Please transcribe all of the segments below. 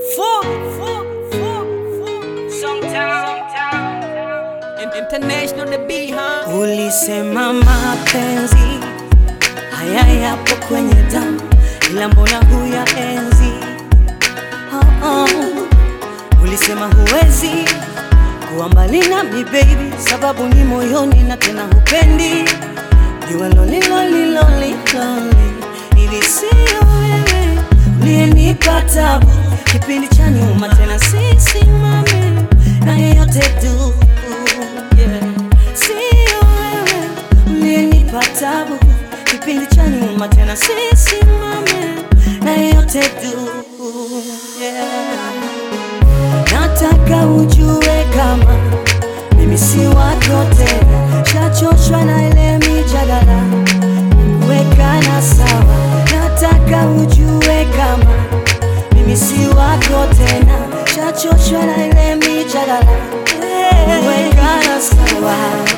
Full, full, full, full. Songtown. In- International the B, huh? Ulisema mapenzi haya yapo kwenye damu, ila mbona huya enzi? Oh, oh. Ulisema huwezi kuwa mbali nami baby, sababu ni moyoni na tena hupendi niwe lonely, lonely, lonely, lonely. Ili sio wewe uliyenipa tabu kipindi cha nyuma, tena sisimame na yeyote tu yeah. Sio wewe uliyenipa tabu kipindi cha nyuma, tena sisimame na yeyote tu yeah. Nataka ujue kama mimi si wako tena, shachoshwa na ile mijadala kuwekana sawa. Nataka ujue kama mimi si wako tena, shachoshwa na ile mijadala kuwekana sawa.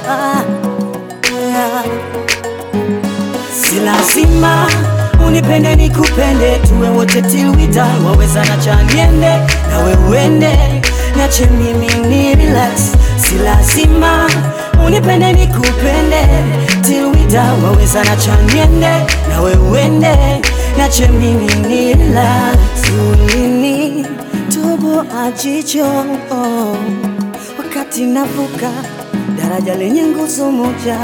Si lazima unipende nikupende, tuwe wote till we die. Waweza na cha niende nawe uende, niache mimi ni relax. Si lazima unipende nikupende till we die. Waweza na cha niende nawe uende, niache mimi ni relax. Ulini tobo ajicho oh, wakati navuka daraja lenye nguzo moja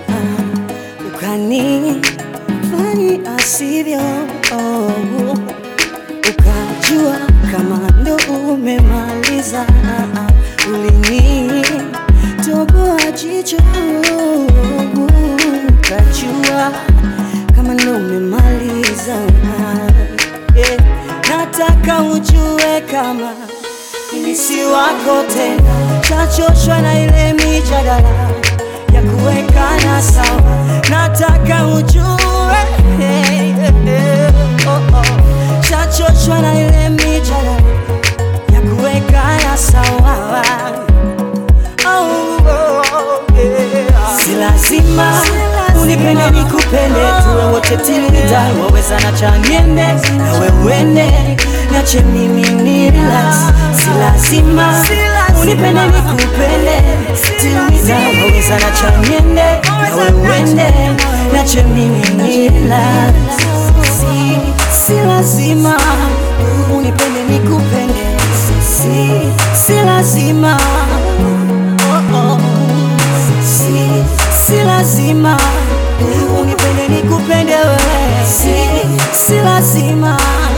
ukani fani asivyo oh, ukajua kama ndo umemaliza ulini toboa jicho ukajua kama ndo umemaliza yeah. nataka ujue kama mimi si wako tena, chachoshwa na ile mijadala ya kuwekana sawa. Nataka ujue hey, hey, oh, oh. chachoshwa na ile mijadala ya kuwekana sawa. Oh, oh, yeah. Si lazima unipende nikupende, tuwe wote till we die. Waweza na cha niende nawe uende, niache mimi ni relax. Si lazima unipende nikupende till we die. Waweza na cha niende nawe uende, niache mimi ni relax. Si, si lazima unipende nikupende, si, si lazima oh, oh. Si, si lazima unipende nikupende wewe, si, si lazima